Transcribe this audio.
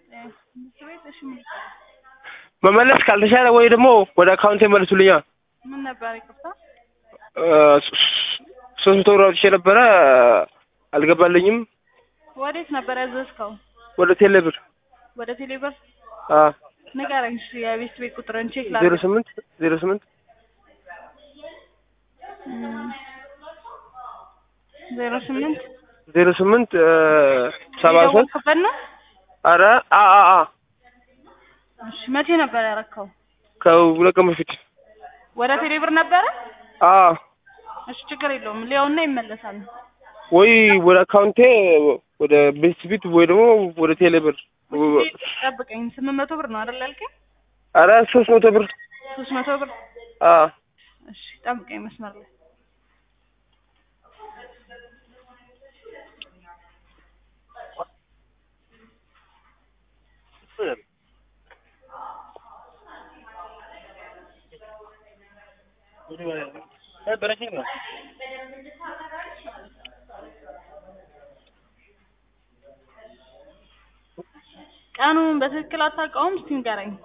ትምህርት ቤት እሺ ምን መመለስ ካልተቻለ ወይ ደግሞ ወደ አካውንቴ መልሱልኛ። ምን ነበር ይቅርታ? እ ሶስት መቶ ብር አውጥቼ ነበረ አልገባልኝም። ወዴት ነበር ያዘዝከው? ወደ ቴሌ ብር ወደ ቴሌብር አ ንገረኝ እሺ የቤት ቤት ቁጥርን ቼክ ዜሮ ላድርግ። ስምንት ዜሮ ስምንት እም፣ ዜሮ ስምንት ዜሮ ስምንት እ ሰባ ሶስት የደወልክበት ነው? አረ አ አ አ እሺ መቼ ነበር ያረከው? ከሁለት ቀን በፊት ወደ ቴሌብር ነበረ? አ እሺ ችግር የለውም ሊያውና ይመለሳል። ወይ ወደ አካውንቴ ወደ ቤት ቢት ወይ ደግሞ ወደ ቴሌ ብር ጠብቀኝ ስምንት መቶ ብር ነው አይደል ያልከኝ? አረ ሶስት መቶ ብር ሶስት መቶ ብር አ እሺ ጠብቀኝ መስመር ላይ ቀኑን በትክክል አታውቀውም? እስቲ ንገረኝ።